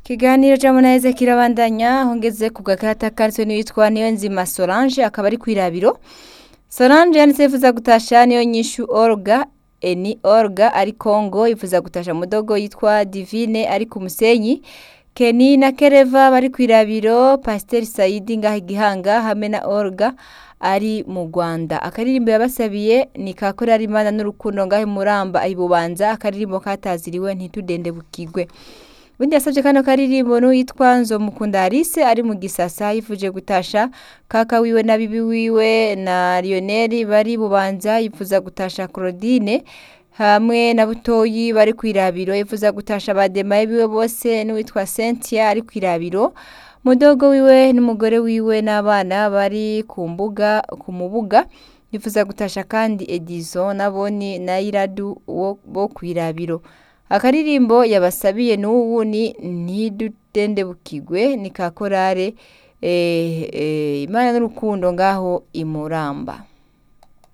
Ikiganiro ca Munaheze kirabandanya aho ngeze ku gakarata kanditswe n'uwitwa Niyonzima Solange akaba ari kw'irabiro Solange yanditse yifuza gutasha niyo nyishu Olga Eni Olga ari Kongo yifuza gutasha mudogo yitwa Divine ari ku Musenyi Keni na Kereva bari kw'irabiro Pasiteri Saidi ngaha igihanga hamwe na Olga ari mu Rwanda akaririmbo yabasabiye ni ka korari Imana n'urukundo ngahe muramba ayibubanza akaririmbo kataziriwe ntitudendebukirwe ubundi yasabye kano karirimbo n'uwitwa Nzomukunda Alice ari mu gisasa yifuje gutasha kaka wiwe na bibi wiwe na Lionel bari bubanza yifuza gutasha Claudine hamwe na butoyi bari kw'irabiro yifuza gutasha bademaye biwe bose n'uwitwa Cynthia ari kw'irabiro mudogo wiwe n'umugore wiwe n'abana bari ku mbuga ku mubuga yifuza gutasha kandi Edison naboni na Iradu wo bo kw'irabiro akaririmbo yabasabiye n'ubu ni ntidutendebukirwe ni ka korare eh, eh, Imana n'urukundo ngaho imuramba